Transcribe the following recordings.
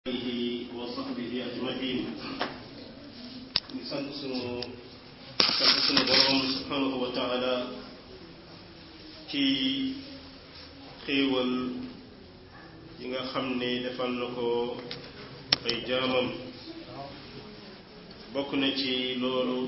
alihi wa sahbihi ajmain ñu sant sunu sant sunu borom subhanahu wa taala ci xéewal yi nga xam ne defal na ko ay jaamam bokk na ci loolu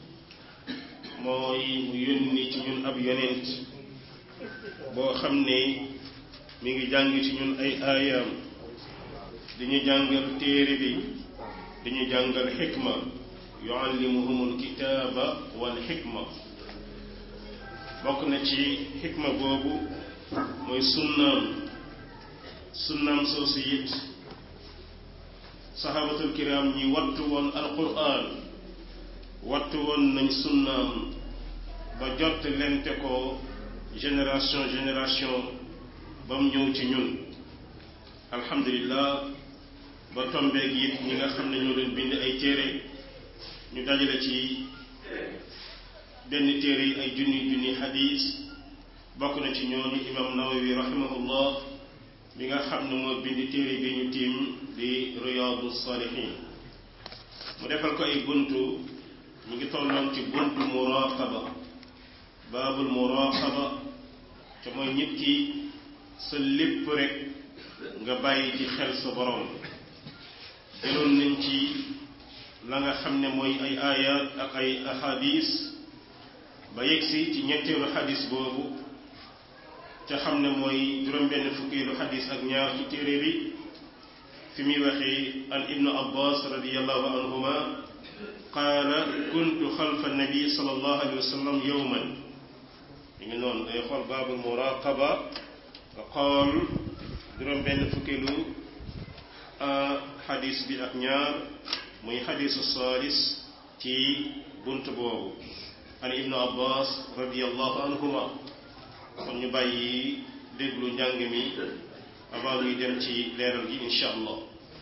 mooy mu yónni ci ñun ab yonent boo xam ne mi ngi jàng ci ñun ay aayaam diñu jàngal téere bi diñu jàngal xikma yuallimuhumul kitaaba wal xikma bokk na ci xikma boobu mooy sunnaam sunnaam soosu it saxaabatul kiram ñi wattu woon alquran wattu woon nañ sunnaam ba jot lente ko génération génération ba mu ñëw ci ñun alhamdulillah ba tombeeg it ñi nga xam ne ñoo leen bind ay téere ñu dajale ci benn téere yi ay junni junni xadiis bokk na ci ñooñu imam nawawi rahimahullah bi nga xam ne moo bind téere bi ñu tiim di riyaadu salihin mu defal ko ay buntu ñu ngi tolloon ci buntu muraqaba baabul muraqaba te mooy nit ki sa lépp rek nga bàyyi ci xel sa borom jëloon nañ ci la nga xam ne mooy ay ayat ak ay ahadis ba yegsi ci ñetteelu xadis boobu te xam ne mooy juróom-benn fukkeelu xadis ak ñaar ci téere bi fi muy waxee an ibnu abbas radiallahu anhuma qaala kuntu xalfa nabi sallallahu alayhi wa sallam yowman mi ngi noonu day xool baabul muraqaba nga xool juróom benn fukkeelu xadis bi ak ñaar muy xadisu saalis ci bunt boobu an ibnu abbas radiallahu anhuma kon ñu bàyyi déglu njàng mi avant ñuy dem ci leeral gi insha allah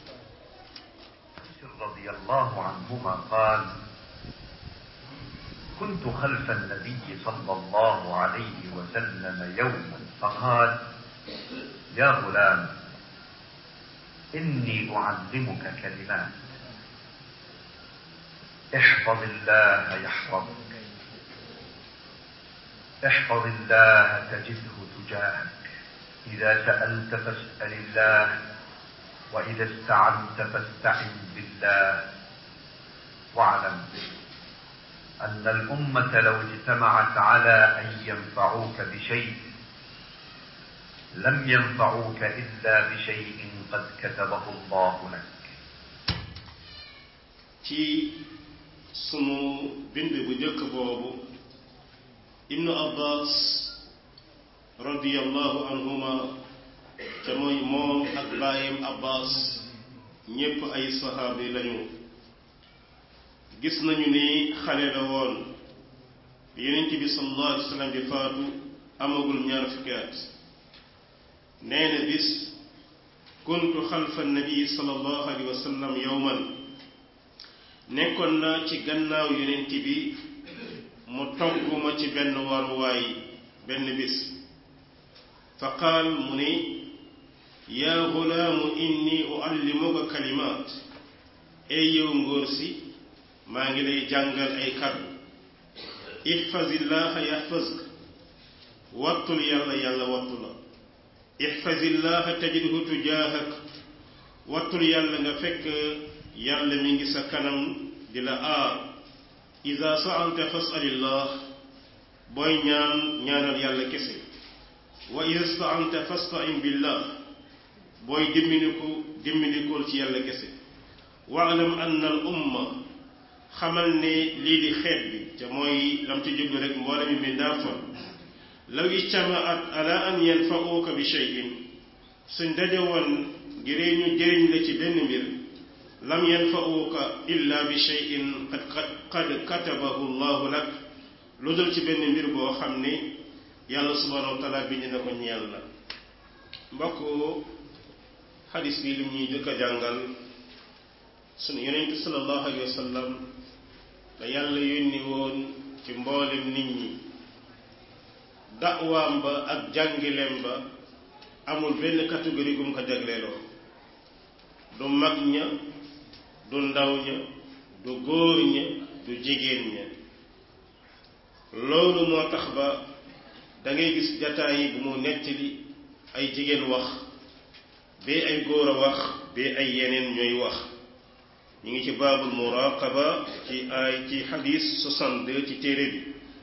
رضي الله عنهما قال كنت خلف النبي صلى الله عليه وسلم يوما فقال يا غلام إني أعلمك كلمات احفظ الله يحفظك احفظ الله تجده تجاهك إذا سألت فاسأل الله وإذا استعنت فاستعن بالله واعلم أن الأمة لو اجتمعت على أن ينفعوك بشيء لم ينفعوك إلا بشيء قد كتبه الله لك ci sunu bind bu njëkk boobu ibnu abbas radiyallahu anhuma te mooy moom ak baayam abbas ñépp ay saxaabi lañu gis nañu ni xale la woon yonent bi sallallahu alayhi wa sallam bi faatu amagul ñaar fukki at nee na bis kuntu xalfa nabi sallallahu alayhi wa sallam yowman nekkoon naa ci gannaaw yonent bi mu togg ma ci benn waruwaay benn bis fa qaal mu ni yaa gulaamu inni uallimuka kalimaat ey yow ngóor si maa ngi lay jàngal ay kàddu ihfazillaha yaxfazka wattul yàlla yàlla wattu la ihfazillaha tajidhu tujaahak wattul yàlla nga fekk yàlla mi ngi sa kanam di la aar ida saalta fasalillah booy ñaan ñaanal yàlla kese wa ida staanta fastain billah booy dimminiku dimminikool ci yàlla kese waalam anna al umma xamal ne lii di xeet bi te mooy lam ci jublu rek mboole mi mi daafa law ijtamaat ala an yanfauka bi cheyin suñ daje woon ngiree ñu jëriñ la ci benn mbir lam yanfauka illa bi cheyin qad qad katabahu llahu lak lu dul ci benn mbir boo xam ni yàlla subhanahu wa taala bind na ko ñeel la mbokk xadis bi lim ñuy jëkk a jàngal sunu yonentu sallallahu alayhi wa sallam da yàlla yónni woon ci mboolem nit ñi da'waam ba ak jàngileem ba amul benn catégorie gum ko jagleeloo du mag ña du ndaw ña du góor ña du jigéen ña loolu moo tax ba da ngay gis jataay yi bu mu nettali ay jigéen wax bee ay góor a wax bee ay yeneen ñooy wax ñu ngi ci baabul muraqaba ci ay ci xadis 62 ci téere bi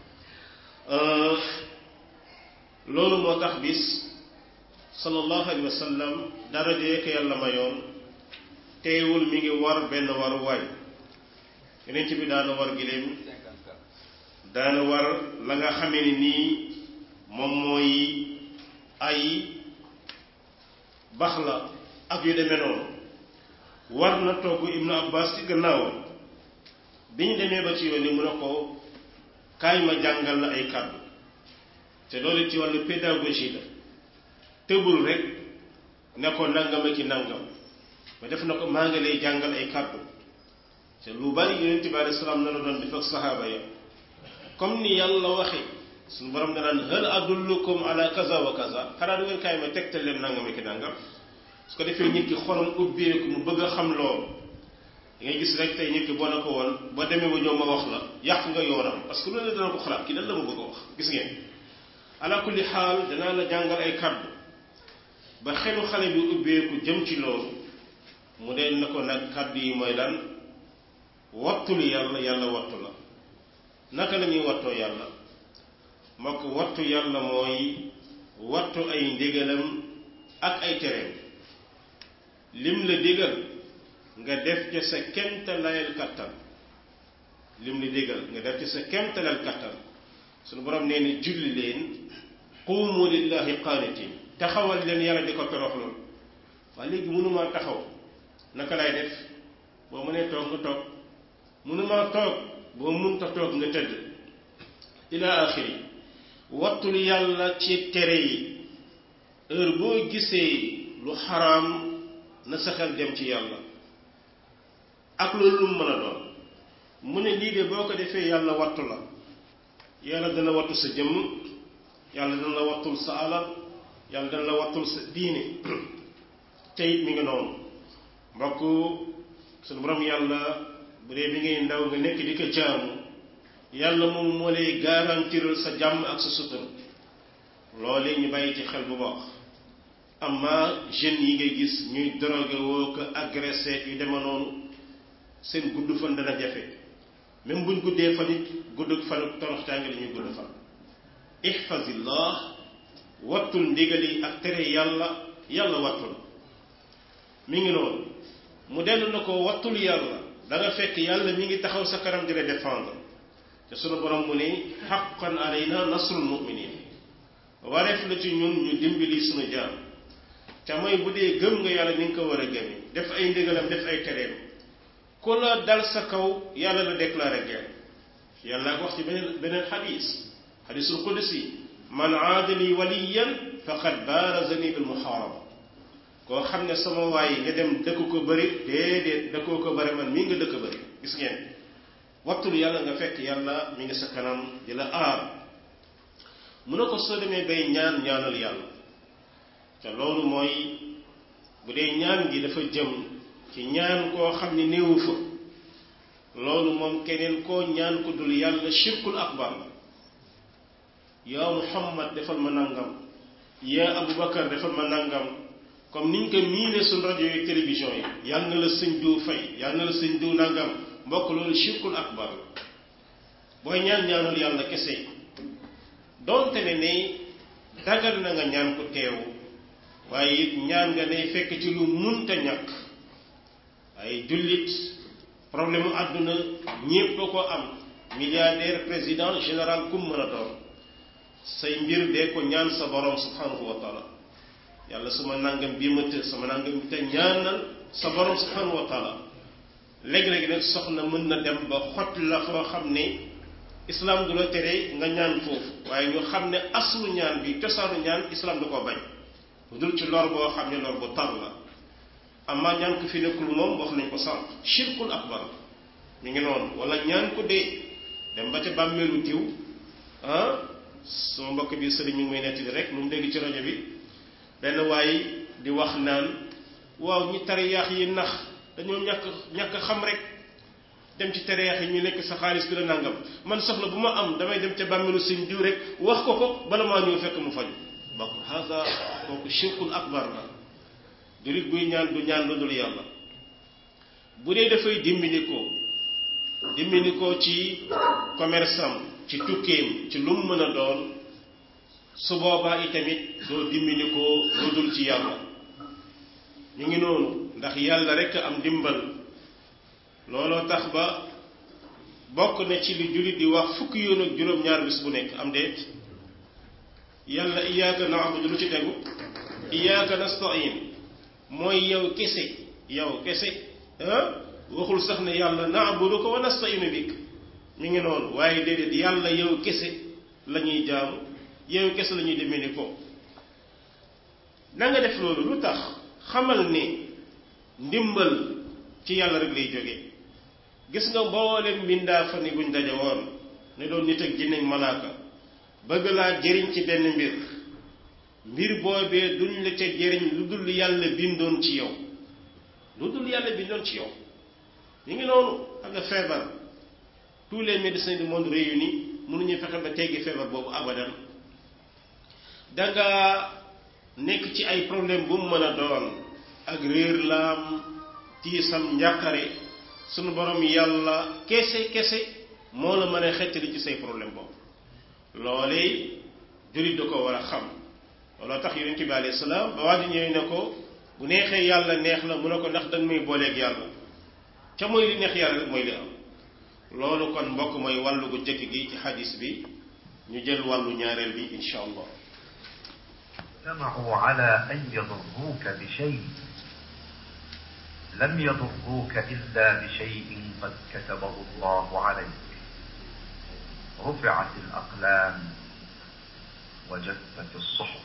loolu moo tax bis sallallahu alayhi wa sallam dara jee ko yàlla mayoon teewul mi ngi war benn waruwaay yeneen ci bi daana war giléem daana war la nga xamee ni nii moom mooy ay bax la ak yu demee noonu war na togg ibnu abbas ci gannaawam bi ñu demee ba ci yoon yi mu ne ko kaay ma jàngal la ay kàddu te loolu ci wàllu pédagogie la tëbul rek ne ko nangam ak ci nangam ma def na ko maa ngi lay jàngal ay kàddu te lu bari yonent bi alayhi salaam na la doon def ak saxaaba ya comme ni yàlla waxe suñu borom da naan hal adullukum ala kaza wa kaza xanaa du ngeen kaay ma tegtal leen nangam ak nangam su ko defee nit ki xolam ubbeeku mu bëgg a xam loolu da ngay gis rek tey nit ki boo na ko woon boo demee ba ñëw ma wax la yàq nga yoonam parce que loolu dana ko xalaat kii lan la ma bëgg a wax gis ngeen ala kulli xaal danaa la jàngal ay kàddu ba xelu xale bi ubbeeku jëm ci loolu mu dee na ko nag kàddu yi mooy lan wattul yàlla yàlla wattu la naka la ñuy wattoo yàlla moo ko wattu yàlla mooy wattu ay ndigalam ak ay tereem lim la digal nga def ca sa kemtalayal kattan lim la digal nga def ca sa kemtalayal kattan suñu borom nee na julli leen quumu lillahi qaanitin taxawal leen yàlla di ko toroxlool waaye léegi mënumaa taxaw naka lay def boo mënee toog nga toog mënumaa toog boo mënta toog nga tëdd ila axiri wattul yàlla ci tere yi heure boo gisee lu xaraam na sa xel dem ci yàlla ak loolu lu mu mën a doon mu ne lii de boo ko defee yàlla wattu la yàlla dana wattu sa jëmm yàlla dana la wattul sa alal yàlla dana la wattul sa diine te it mi ngi noonu mbokk suñu borom yàlla bu dee bi ngay ndaw nga nekk di ko jaamu yàlla moom moo lay garantiral sa jàmm ak sa sutura loolee ñu bàyyi ci xel bu baax amma jeunes yi ngay gis ñuy drogué woo ko agressé yu dema noonu seen gudd fan dana jafe même buñ guddee fan it gudd fan toroxtaange la ñuy gudd fan ihfazillah wattul ndigal yi ak tere yàlla yàlla wattu la mi ngi noonu mu dellu na ko wattul yàlla da nga fekk yàlla mi ngi taxaw sa kanam di la défendre te sunu borom mu ne xaqan alayna nasrul muminin wareef la ci ñun ñu dimbali sunu jaam te mooy bu dee gëm nga yàlla ni nga ko war a gëmi def ay ndigalam def ay tereem ku la dal sa kaw yàlla la déclaré guerre yàlla ko wax ci beneen beneen xadis xadisul qudsi man aadali waliyan faqad baarazani bil muhaaraba koo xam ne sama waay nga dem dëkk ko bëri déedéet dëkkoo ko bëri man mii nga dëkk bëri gis ngeen wattul yàlla nga fekk yàlla mi ngi sa kanam di la aar mu ne ko soo demee bay ñaan ñaanal yàlla te loolu mooy bu dee ñaan gi dafa jëm ci ñaan koo xam ne néewu fa loolu moom keneen koo ñaan ko dul yàlla shirkul akbar la yaa muhammad defal ma nangam yaa abubakar defal ma nangam comme niñ ko miine suñ rajo yi télévision yi yàlla na la sëñ diw fay yàlla na la sëñ diw nangam mbokk loolu shirkul akbar la booy ñaan ñaanul yàlla kese donte ne ne dagal na nga ñaan ko teew waaye it ñaan nga day fekk ci lu munta ñàkk ay jullit problème mu àdduna ñépp a ko am milliardaire président général kum mën a doon say mbir dee ko ñaan sa borom subhanahu wa taala yàlla suma nangam bii ma të sama nangam bi te ñaanal sa borom subhanahu wa taala léegi-léegi nag soxna mën na dem ba xott la foo xam ne islam du la tere nga ñaan foofu waaye ñu xam ne aslu ñaan bi cosaanu ñaan islam du ko bañ lu dul ci lor boo xam ne lor bu tar la amma ñaan ko fi nekkul moom wax nañ ko sànq shirkul akbar mi ngi noonu wala ñaan ko dee dem ba ca bàmmeelu diw ah sama mbokk bi sëriñ mi ngi may nettali rek lu mu dégg ci rajo bi benn waay di wax naan waaw ñi tariyaax yi nax dañoo ñàkk ñàkk xam rek dem ci tariyaax yi ñu lekk sa xaalis bi la nangam man soxla bu ma am damay dem ca bàmmeelu sëñ diw rek wax ko ko bala maa ñëw fekk mu faju bokk haza kooku shirkul akbar la julit buy ñaan du ñaan lu dul yàlla bu dee dafay dimbali ko dimbali ko ci commerce am ci tukkeem ci lu mu mën a doon su boobaa itamit doo dimbali ko lu dul ci yàlla ñu ngi noonu ndax yàlla rek am dimbal looloo tax ba bokk na ci li jullit di wax fukki yoon ak juróom-ñaar bis bu nekk am déet yàlla iyaaka naabudu lu ci tegu iyaaka nastain mooy yow kese yow kese waxul sax ne yàlla naabudu ko wa nastainu bik mi ngi noonu waaye déedéet yàlla yow kese la ñuy jaamu yow kese la ñuy demee ni ko na nga def loolu lu tax xamal ne ndimbal ci yàlla rek lay jóge gis nga mboolem mbindaa fa ni buñ daje woon ne doon nit ak jinne ak malaaka bëgg laa jëriñ ci benn mbir mbir boobee duñ la ca jëriñ lu dul yàlla bindoon ci yow lu dul yàlla bindoon ci yow ñu ngi noonu xam nga feebar tous les médecins du monde réunis mënuñu fexe ba teggi feebar boobu abadan danga nekk ci ay problème bu mu mën a doon ak réer laam tiisam njàqare sunu borom yàlla kese kese moo la mën a xettali ci say problème boobu loolee jullit da ko war a xam looloo tax yonent bi alayhi salaam ba waa ji ñëwee ne ko bu neexee yàlla neex na mu ne ko ndax danga may booleeg yàlla ca mooy li neex yàlla rek mooy li am loolu kon mbokk mooy wàllu gu jëkk gi ci xadis bi ñu jël wàllu ñaareel bi insha allah اجتمعوا على أن يضروك بشيء لم يضروك إلا بشيء قد كتبه الله عليك رفعت الأقلام وجفت الصحف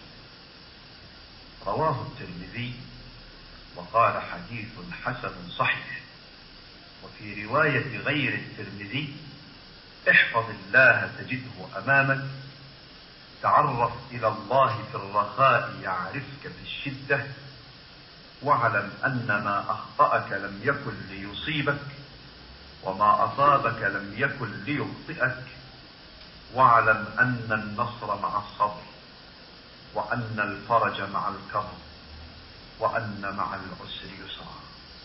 رواه الترمذي وقال حديث حسن صحيح وفي رواية غير الترمذي احفظ الله تجده أمامك تعرف إلى الله في الرخاء يعرفك في الشدة واعلم أن ما أخطأك لم يكن ليصيبك وما أصابك لم يكن ليخطئك واعلم أن النصر مع الصبر وأن الفرج مع الكرب وأن مع العسر يسرا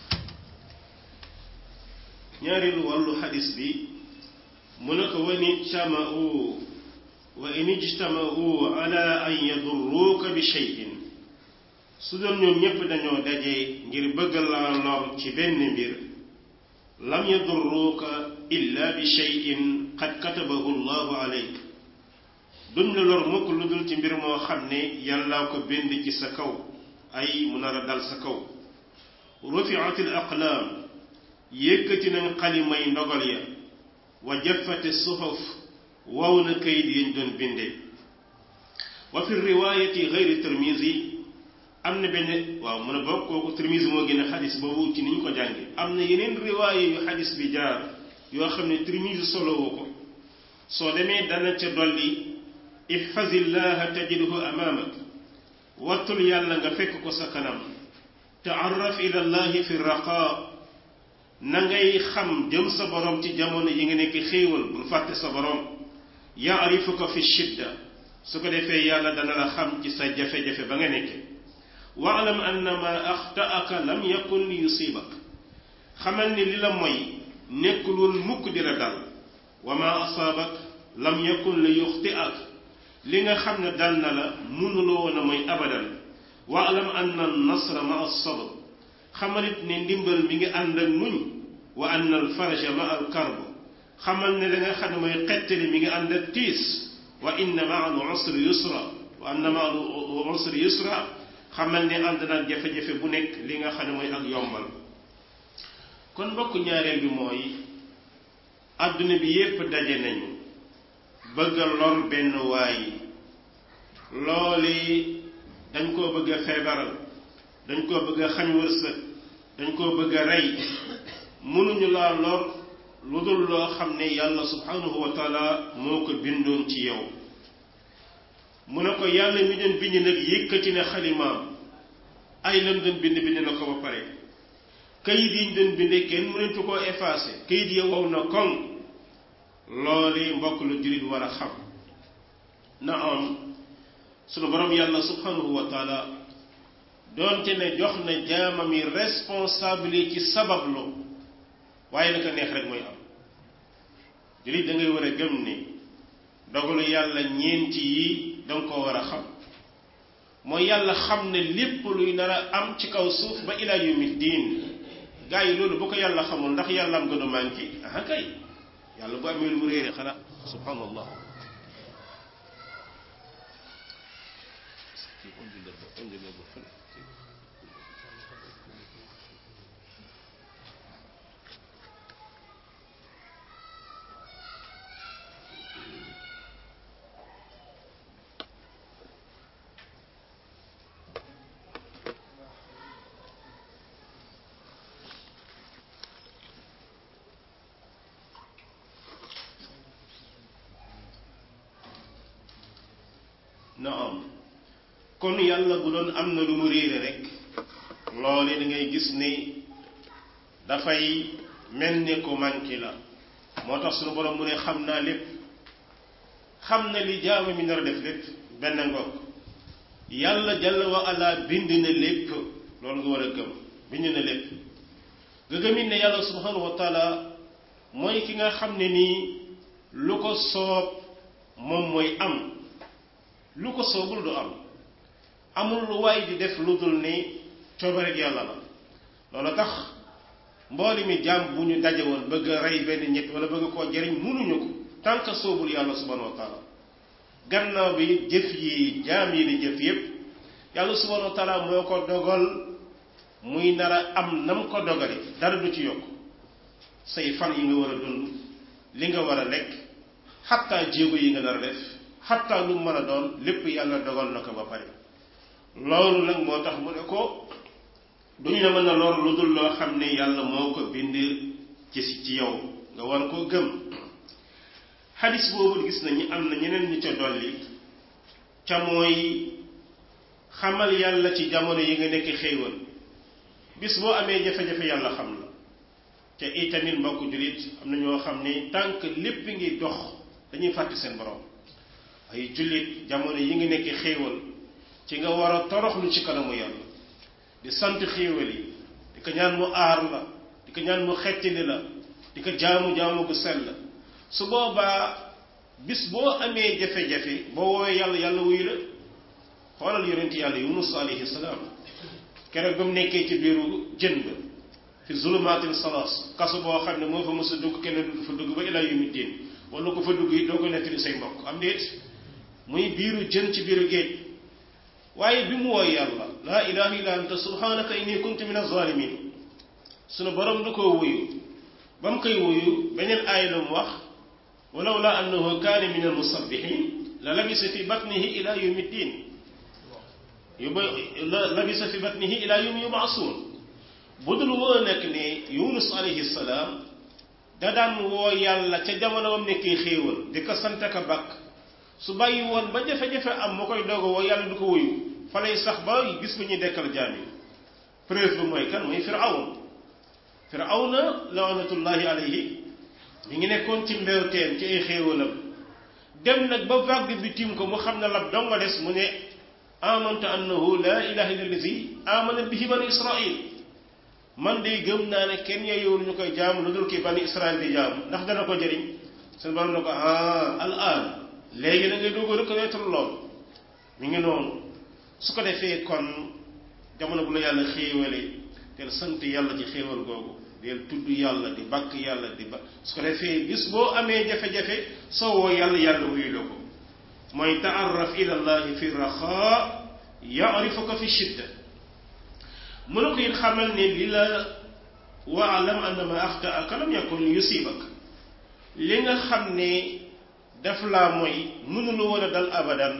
ñaareelu wàllu xadis bi mu ne ko wani ijtamau wa in ijtamau ala an yadurruuka bi cheyin su doon ñoom ñépp dañoo daje ngir bëgg laa lor ci benn mbir lam yadurruuka illa bi cheyin qad katabahu llahu alayk duñ la lor mukk lu dul ci mbir moo xam ne yàllaa ko bind ci sa kaw ay mu nar a dal sa kaw rufiat al aqlaam yëkkati nañ xalimay ndogal ya wa jaffati suhuf waw na kayit yañ doon binde wa fi riwaayati gayri tirmisi am na benn waaw mu ne bokk kooku tirmisi moo gën a xadis boobu ci ni ñu ko jànge am na yeneen riwaaye yu xadis bi jaar yoo xam ne tirmisi solowoo ko soo demee dana ca dolli ihfazillaha tajidhu amaamak wattul yàlla nga fekk ko sa kanam taarraf ila llahi fi raqaa na ngay xam jëm sa borom ci jamono yi nga nekk xéewal bul fàtte sa borom yaarifuka fi shidda su ko defee yàlla dana la xam ci sa jafe-jafe ba nga nekke waalam anna ma axtaaka lam yakun li yusibak xamal ni li la moy nekkul woon mukk di la dal wa ma asaabak lam yakun li yuxtiak li nga xam ne dal na la mënuloo woon a mooy abadan waalam anna nasra ma as-sabr xamalit ne ndimbal mi ngi ànd ak muñ wa anna al faraja ma al karb xamal ne la nga xam ne mooy xettali mi ngi ànd ak tiis wa inna ma al usri yusra wa anna ma al usri yusra xamal ne ànd naag jafe-jafe bu nekk li nga xam ne mooy ak yombal kon mbokk ñaareel bi mooy àdduna bi yépp daje nañu bëgg a lor benn waay looli dañ koo bëgg a feebaral dañ koo bëgg a xañ wërsëg dañ koo bëgg a rey mënuñu laa lor lu dul loo xam ne yàlla subhanahu wa taala moo ko bindoon ci yow mu ne ko yàlla mi doon bind nag yëkkati na xalimaam ay lan doon bind bind na ko ba pare kayit yi ñu doon bindee kenn mënatu koo effacé kayit ya wow na koŋ loolu mbokk lu jullit war a xam na am sunu borom yàlla subhanahu wa taala doonte ne jox na jaamam yi responsabilité ci sabablu waaye naka neex rek mooy am jullit da ngay war a gëm ni dogalu yàlla ñeenti yi danga koo war a xam mooy yàlla xam ne lépp luy nar a am ci kaw suuf ba ila yawmi diin gaa yi loolu bu ko yàlla xamul ndax yàlla am gën a manqué ah kay yàlla bu amee lu mu réere xanaa subhanallah na am kon yàlla bu doon am na lu mu réere rek loole da ngay gis ni dafay mel ni ko manqué la moo tax suñu borom mu ne xam naa lépp xam na li jaama mi nar a def lépp benn ngoog yàlla jalla wa ala bind na lépp loolu nga war a gëm bind na lépp nga gëmit ne yàlla subhanahu wa taala mooy ki nga xam ne nii lu ko soob moom mooy am lu ko soobul du am amul lu waay di def lu dul ni coobareg yàlla la loolu tax mbooli mi jaam bu ñu daje woon bëgg a rey benn ñett wala bëgg koo jëriñ mënuñu ko tant que soobul yàlla subhanahu wa taala gannaaw bi jëf yi jaam yi di jëf yépp yàlla subhanahu wa taala moo ko dogal muy nar a am nam ko dogale dara du ci yokk say fan yi nga war a dund li nga war a lekk xattaa jéego yi nga nar a def xattaa lu mën a doon lépp yàlla dogal na ko ba pare loolu nag moo tax mu ne ko duñu la mën a lor lu dul loo xam ne yàlla moo ko bind ci ci yow nga war koo gëm xadis boobu gis nañu am na ñeneen ñu ca dolli ca mooy xamal yàlla ci jamono yi nga nekk xéewal bis boo amee jafe-jafe yàlla xam la te itamit mbokk jullit am na ñoo xam ne tànk lépp ngi dox dañuy fàtte seen borom ay jullit jamono yi nga nekk xéewal ci nga war a toroxlu ci kanamu yàlla di sant xéewal yi di ko ñaan mu aar la di ko ñaan mu xettali la di ko jaamu jaamu bu sell su boobaa bis boo amee jafe-jafe boo woowee yàlla yàlla wuyu la xoolal yonent yàlla yunus alayhi salaam keroog ba mu nekkee ci biiru jën ba fi zulumaatin salaas kasu boo xam ne moo fa mës a dugg kenn du fa dugg ba ilaa yawmi diin wala ko fa dugg yi doo ko nettali say mbokk am déet muy biiru jën ci biiru géej waaye bi mu wooy yàlla laa ilaha illa anta subhanaka inni kuntu min az-zalimin sunu borom du ko wuyu ba mu koy wuyu beneen aay la mu wax walaw la annahu kaane min al-musabbihin la labisa fi batnihi ila yawmi ddin yuba labisa fi batnihi ila yawmi yub'asun bu dul woo nekk ne yunus alayhi salaam da daan woo yàlla ca jamono bam nekkee xéewal di ko sant ka bakk su bàyyi woon ba jafe-jafe am moo koy doog a woo yàlla du ko wuyu fa lay sax ba gis ba ñuy dekkal jaam yi preuve bi mooy kan mooy firawn firawna laanatullahi alayhi mi ngi nekkoon ci mbewteen ci ay xéewalam dem nag ba vague bi tim ko mu xam ne lab dong nga des mu ne amantu annahu la ilaha illa allazi amana bihi bani israil man de gëm naa ne kenn yeyowul ñu koy jaamu lu dul kii bani israil di jaamu ndax dana ko jëriñ seen borom ne ko ah al an léegi da ngay doog a reconnaître lool mi ngi noonu su ko defee kon jamono bu la yàlla xéewale teel sant yàlla ci xéewal googu del tudd yàlla di bàkk yàlla di ba su ko defee bis boo amee jafe-jafe soo woo yàlla yàlla wuyu la ko mooy taarraf ila llahi fi raxaa yaarifuka fi shidda mu ne ko it xamal ne li la waalam annama axtaaka lam yakun yusibak li nga xam ne daf laa mooy mënula woon a dal abadan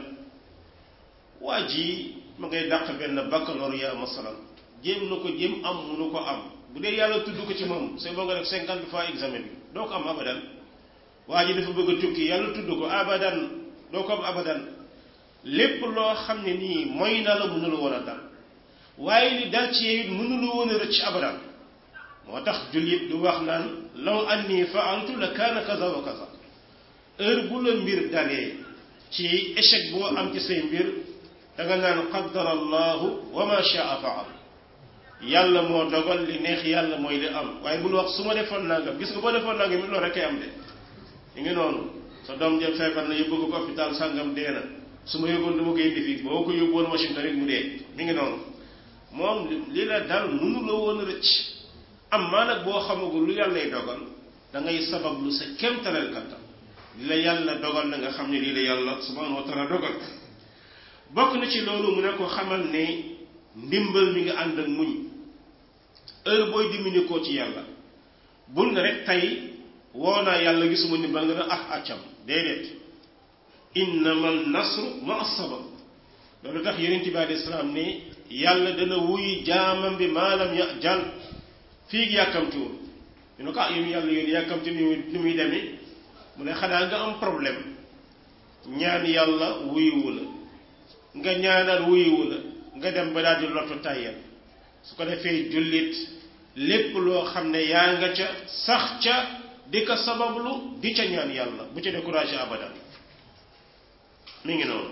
waa ji ma ngay dàq benn baccalauréat masalan jéem na ko jéem am munu ko am bu dee yàlla tudd ko ci moom c'est boo nga def cinquante fois examen bi doo ko am abadan waa ji dafa bëgg a tukki yàlla tudd ko abadan doo ko am abadan lépp loo xam ne nii mooy na la mënula woon a dal waaye li dal ci yow it mënulu woon a rëcc abadan moo tax jullit du wax naan law anni faaltu la kaana kaza wa kaza heure bu la mbir dalee ci échec boo am ci say mbir da nga naan qaddara allahu wa ma shaa faal yàlla moo dogal li neex yàlla mooy li am waaye bul wax su ma defoon nangam gis nga boo defoon nangam it loolu rek am de ñu ngi noonu sa doom jël feebar na yóbbu ko hôpital sàngam dee na su ma yóbboon dama koy indi fii boo ko yóbboon Washington rek mu dee mi ngi noonu moom li la dal mënu la woon rëcc am maa nag boo xamagul lu yàllay dogal da ngay sabab lu sa kéemtalal kattan li la yàlla dogal na nga xam ne lii la yàlla subhanahu wa taala dogal bokk na ci loolu mu ne ko xamal ne ndimbal mi nga ànd ak muñ heure booy dimbali koo ci yàlla bul na rek tey woo naa yàlla gisuma ndimbal nga ne ah accam déedéet innamal nasru ma sabab loolu tax yonent bi alayhi salaam ne yàlla dana wuy jaamam bi maalam ya jal fii yàkkamtiwul ñu ne ko ah yow yàlla yoon yàkkamti ni muy ni muy demee mu ne xanaa nga am problème ñaan yàlla wuyuwu la nga ñaanal wuyuwu la nga dem ba daal di lottu tàyyal su ko defee jullit lépp loo xam ne yaa nga ca sax ca di ko sabablu di ca ñaan yàlla bu ca découragé abadan mi ngi noonu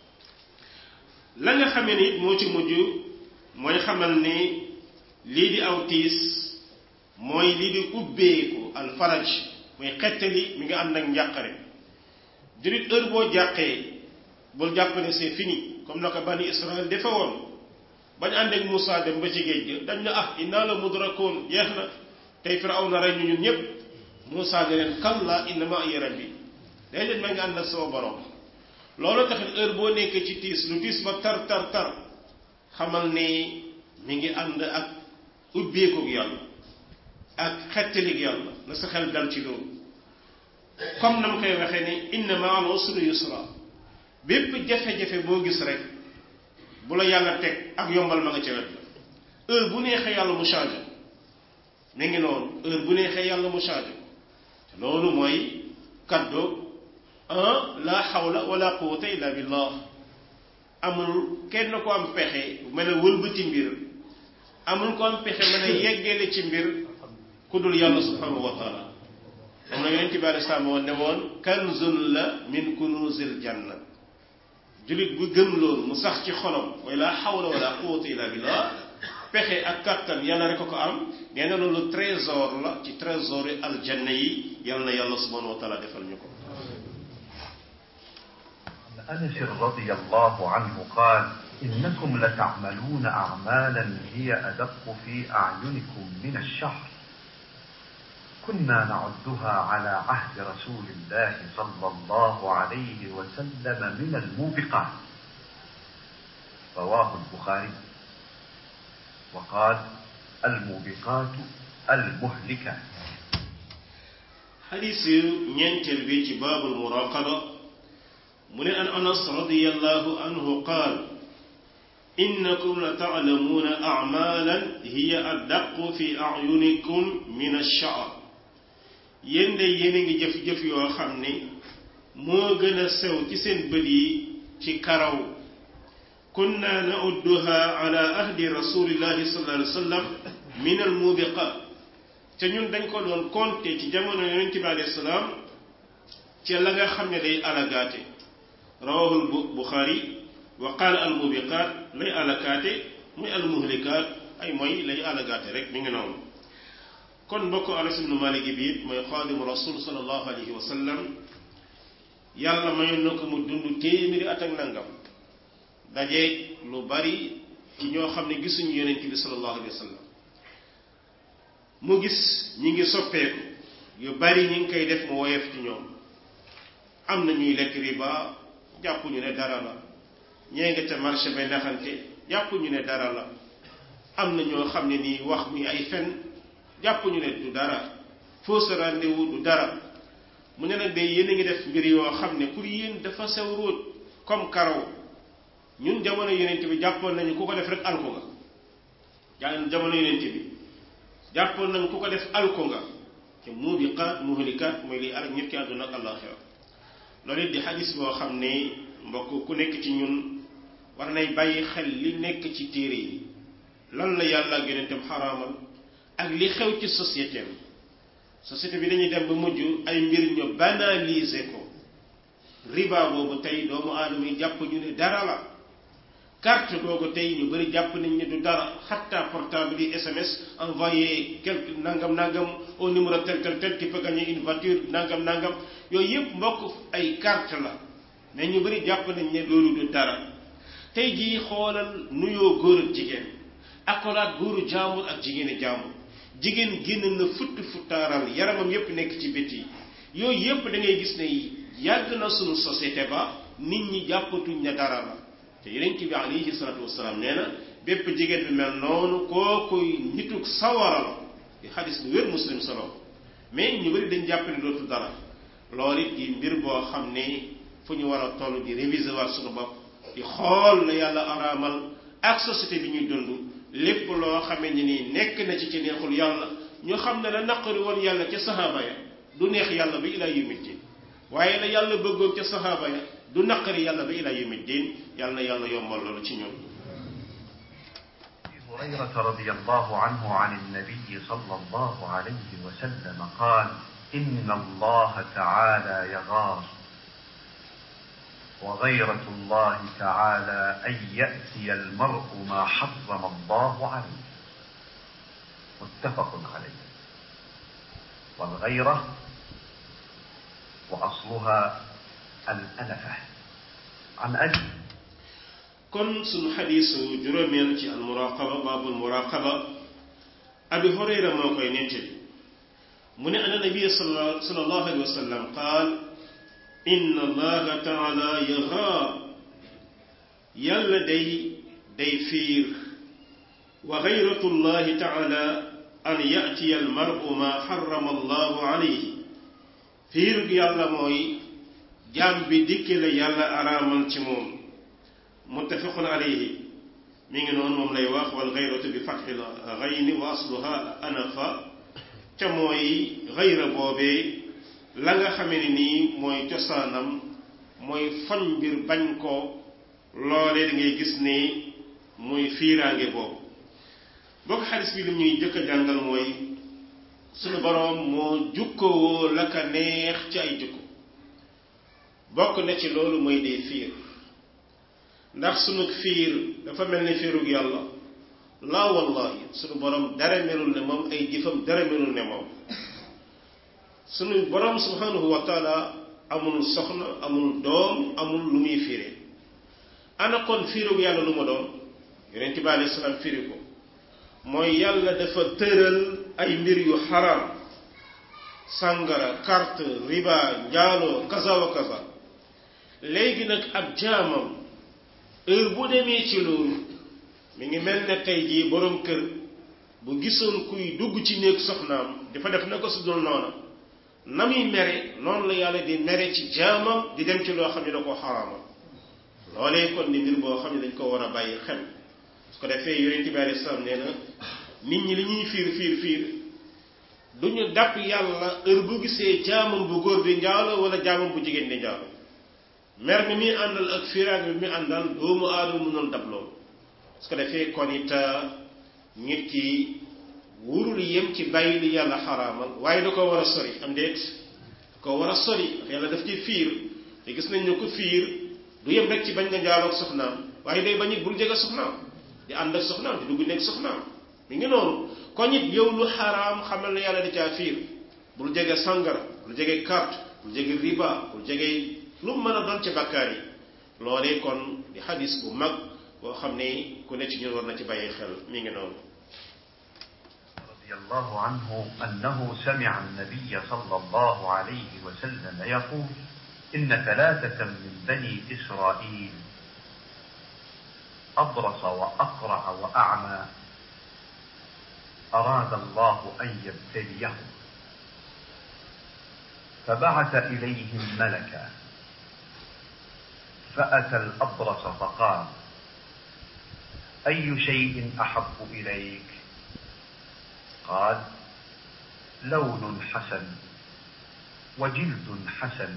la nga xamee ni moo ci mujj mooy xamal ni lii di aw tiis mooy lii di ubbeeku alfaraj muy xettali mi nga ànd ak njàqare jullit heure boo jàqee bul jàpp ne c'est fini comme na ko bani Israël defe woon bañ ànd ak Moussa dem ba ci géej gi dañ na ah inna la mudrakoon jeex na tey Firawna rey ñu ñun ñëpp Moussa ne leen kalla inna ma'iya rabbi day leen ma nga ànd ak sama borom loolu taxit heure boo nekkee ci tiis lu tiis ba tar tar tar xamal ni mi ngi ànd ak ubbeekoog yàlla ak xettalik yàlla na sa xel dal ci loolu comme na ma koy waxee ni inna ma'al usri yusra bépp jafe-jafe boo gis rek bu la yàlla teg ak yombal ma nga ca wet la heure bu neexee yàlla mu changé mi ngi noonu heure bu neexee yàlla mu changé loolu mooy kaddu un la hawla wala quwwata illa billah amul kenn ko am pexe mën a wëlbati mbir amul ko am pexe mën a yeggale ci mbir ku dul yàlla subhanahu wa taala moom na yonent bi alei salaam woon ne woon kanzun la min kunuzil janna julit bu gëm loolu mu sax ci xolam mooy la hawla wala quwwata illa billah pexe ak kattan yàlla rek ko am nee na loolu trésor la ci trésor yi aljanna yi yàlla na yàlla subhanahu wa taala defal ñu ko أنس رضي الله عنه قال إنكم لتعملون أعمالا هي أدق في أعينكم من الشهر كنا نعدها على عهد رسول الله صلى الله عليه وسلم من الموبقات رواه البخاري وقال الموبقات المهلكات حديث ينتل بيت باب المراقبة من أن أنس رضي الله عنه قال إنكم لتعلمون أعمالا هي أدق في أعينكم من الشعر yéen de yéen a ngi jëf-jëf yoo xam ne moo gën a sew ci seen bët yi ci karaw kunna naudduha ala ahdi rasulillahi sallallahu alayhi wa sallam min al mubiqat te ñun dañ ko doon compter ci jamono yonent bi alayhi salaam ci la nga xam ne day alagaate rawahul buxaari wa qaala al mubiqat lay alakaate muy al muhlikaat ay mooy lay alagaate rek mi ngi noonu kon mbokk anas ibnu malik bi it mooy xaadimu rasul sallallahu alayhi wa sallam yàlla mayoon na ko mu dund téeméeri at ak nangam dajeeg lu bari ci ñoo xam ne gisuñu yonent bi sallallahu alayhi wa sallam mu gis ñi ngi soppeeku yu bari ñi ngi koy def mu woyof ci ñoom am na ñuy lekk riba jàppuñu ne dara la ñee nga ca marché bay naxante jàppuñu ne dara la am na ñoo xam ne nii wax mi ay fen jàppuñu ne du dara fausse rendez-vous du dara mu ne nag day yéen a ngi def mbir yoo xam ne pour yéen dafa sew róot comme karaw ñun jamono yonent bi jàppoon nañu ku ko def rek alko nga jaa jamono yonent bi jàppoon nañu ku ko def alko nga te mubiqaat muhlikaat mooy liy alak nit ki àdduna ak àllaaxira loolu it di xadis boo xam ne mbokk ku nekk ci ñun war nay bàyyi xel li nekk ci téere yi lan la yàlla ak yonentam xaraamal ak li xew ci société bi société bi dañuy dem ba mujj ay mbir ñu banaliser ko riba boobu tey doomu aadama yi jàpp ñu ne dara la carte googu tey ñu bëri jàpp nañ ne du dara xatta portable yi SMS envoyé quelque nangam nangam au numéro tel tel tel qui peut gagner une voiture nangam nangam yooyu yëpp mbokk ay carte la mais ñu bëri jàpp nañ ne loolu du dara tey jii xoolal nuyoo góor ak jigéen akolaat góoru jaambur ak jigéeni jaambur jigéen génn na futt futtaaral yaramam yépp nekk ci biti yooyu yépp da ngay gis ne yàgg na sunu société ba nit ñi jàppatuñ ne dara la te yonent bi alayhi salaatu wasalaam nee na bépp jigéen bi mel noonu kookuy nituk sawara la di xadis bu wér muslim solo mais ñu bëri dañ jàpp ne dootu dara loolu it di mbir boo xam ne fu ñu war a toll di réviser waat sunu bopp di xool la yàlla araamal ak société bi ñuy dund lépp loo xamee ni nii nekk na ci ci neexul yàlla ñu xam ne la naqari woon yàlla ca saxaaba ya du neex yàlla ba ilaa yawmi diin waaye la yàlla bëggoon ca saxaaba ya du naqari yàlla ba ilaa yawmi diin yàlla na yàlla yombal loolu ci ñun أبي هريرة رضي الله عنه عن النبي صلى الله عليه وسلم قال إن الله تعالى يغار وغيرة الله تعالى أن يأتي المرء ما حرم الله عليه متفق عليه والغيرة وأصلها الأنفة عن أبي kon sunu xadiisu juróomeel ci almuraqaba baabul muraqaba abi hurayra moo koy nettali mu ne ana nabiya sallallahu alayhi wa sallam qaal inna allaha taala yaxaar yàlla day day fiir wa gayratu llahi taala an yatiya almaru ma xarama allahu alayhi fiir yàlla mooy jaam bi dikki la yàlla araamal ci moom muttafaqun alayhi mi ngi noonu moom lay wax wal gayratu bi fatxil gayni wa asluha anafa ca mooy gayra boobee la nga xamee ne nii mooy cosaanam mooy foñ mbir bañ ko loolee da ngay gis ne muy fiiraange boobu bokk xadis bi li ñuy jëkk a jàngal mooy sunu boroom moo jukkowoo la ka neex ci ay jukko bokk na ci loolu mooy dee fiir ndax sunu fiir dafa mel ni fiirug yàlla laa wallahi sunu borom dara melul ne moom ay jëfam dara melul ne moom sunu borom subhanahu wa taala amul soxna amul doom amul lu muy fiire ana kon fiirug yàlla lu ma doon yonent bi alayhi salaam firi ko mooy yàlla dafa tëral ay mbir yu xaraam sàngara carte riba njaaloo kaza wa kaza léegi nag ab jaamam heure bu demee ci loolu mi ngi mel ne tey jii borom kër bu gisoon kuy dugg ci néeg soxnaam dafa def na ko su dul noona na muy mere noonu la yàlla di mere ci jaamam di dem ci loo xam ne da ko xaraamal loolee kon di mbir boo xam ne dañ ko war a bàyyi xel su ko defee yonent bi alayhi salaam nee na nit ñi li ñuy fiir fiir fiir du ñu dàpp yàlla heure bu gisee jaamam bu góor di njaalo wala jaamam bu jigéen di njaalo mer mi muy àndal ak fiiraag mi muy àndal doomu aadama mënul dab loolu su ko defee kon it nit ki wurul yem ci bàyyi li yàlla xaraamal waaye da ko war a sori am déet da ko war a sori ndax yàlla daf ci fiir te gis nañ ne ko fiir du yem rek ci bañ nga njaaloog soxnaam waaye day bañ it bul jege soxnaam di ànd ak soxnaam di dugg nekk soxnaam mi ngi noonu kon it yow lu xaraam xamal ne yàlla di caa fiir bul jege sangara bul jege carte bul jege riba bul jege lu mu mën a doon ci bakkaar yi loolee kon di xadis bu mag boo xam ne ku ne ci ñun war na ci bàyyi xel mi ngi noonu رضي الله عنه أنه سمع النبي صلى الله عليه وسلم يقول إن ثلاثة من بني إسرائيل أبرص وأقرع وأعمى أراد الله أن يبتليهم فبعث إليهم ملكا فأتى الأبرص فقال أي شيء أحب إليك قال لون حسن وجلد حسن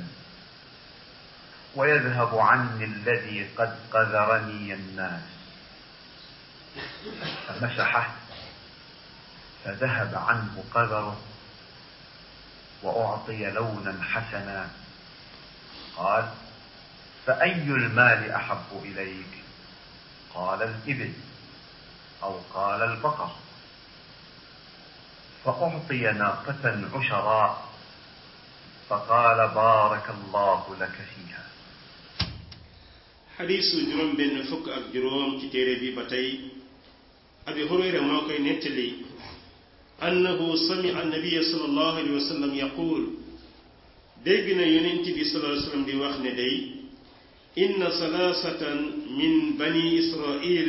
ويذهب عني الذي قد قذرني الناس فمسحه فذهب عنه قذره وأعطي لونا حسنا قال فأي المال أحب إليك قال الإبل أو قال البقر فأعطي ناقة عشراء فقال بارك الله لك فيها xadiisu juróom benn fukk ak juróom ci téere bi ba tey abi hurayra moo koy nettali annahu samia annabiya sallallahu alayhi wa sallam yaqul dégg na yonent bi sallallahu alayhi wa sallam di wax ne day inna salaasatan min bani israil